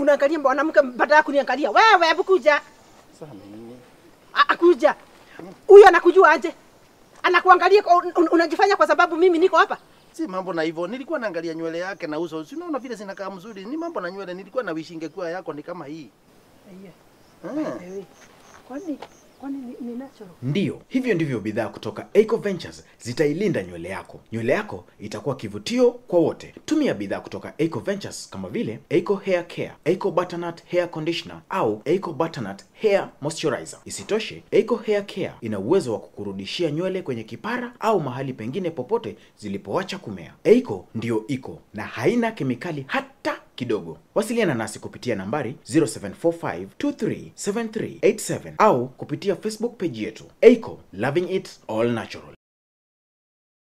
unaangalia mwanamke baada ya kuniangalia. Wewe hebu kuja. Sasa nini? Ah, ah, kuja. Huyo anakujua aje? Anakuangalia kwa- un, unajifanya kwa sababu mimi niko hapa. Si mambo na hivyo. Nilikuwa naangalia nywele yake na uso. Si unaona vile zinakaa mzuri. Ni mambo na nywele. Nilikuwa na wish ingekuwa yako ni kama hii. Ah. Kwani kwani ni, ni natural? Ndiyo, hivyo ndivyo bidhaa kutoka Eco Ventures zitailinda nywele yako. Nywele yako itakuwa kivutio kwa wote. Tumia bidhaa kutoka Eco Ventures kama vile Eco Hair Care, Eco Butternut Hair Conditioner au Eco Butternut Hair Moisturizer. Isitoshe, Eco Hair Care ina uwezo wa kukurudishia nywele kwenye kipara au mahali pengine popote zilipoacha kumea. Eco ndiyo iko na haina kemikali hata kidogo. Wasiliana nasi kupitia nambari 0745237387 au kupitia Facebook page yetu. Eco, loving it all natural.